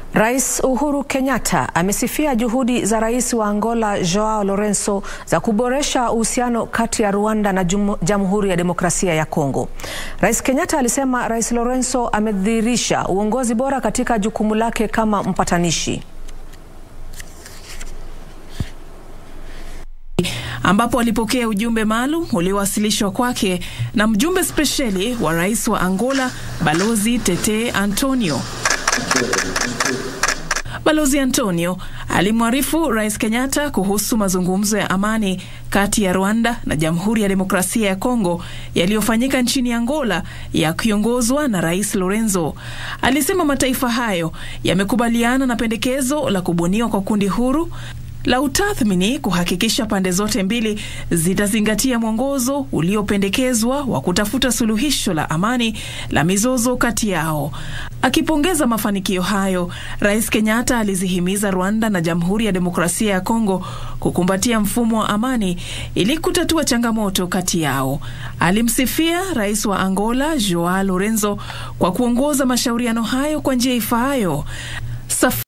Rais Uhuru Kenyatta amesifia juhudi za rais wa Angola Joao Lourenço za kuboresha uhusiano kati ya Rwanda na Jamhuri ya Demokrasia ya Kongo. Rais Kenyatta alisema Rais Lourenço amedhihirisha uongozi bora katika jukumu lake kama mpatanishi. ambapo alipokea ujumbe maalum uliowasilishwa kwake na mjumbe spesheli wa rais wa Angola Balozi Tete Antonio. Balozi Antonio alimwarifu Rais Kenyatta kuhusu mazungumzo ya amani kati ya Rwanda na Jamhuri ya Demokrasia ya Kongo yaliyofanyika nchini Angola yakiongozwa na Rais Lourenço. Alisema mataifa hayo yamekubaliana na pendekezo la kubuniwa kwa kundi huru la utathmini kuhakikisha pande zote mbili zitazingatia mwongozo uliopendekezwa wa kutafuta suluhisho la amani la mizozo kati yao. Akipongeza mafanikio hayo, Rais Kenyatta alizihimiza Rwanda na Jamhuri ya Demokrasia ya Kongo kukumbatia mfumo wa amani ili kutatua changamoto kati yao. Alimsifia Rais wa Angola Joao Lourenço kwa kuongoza mashauriano hayo kwa njia ifaayo.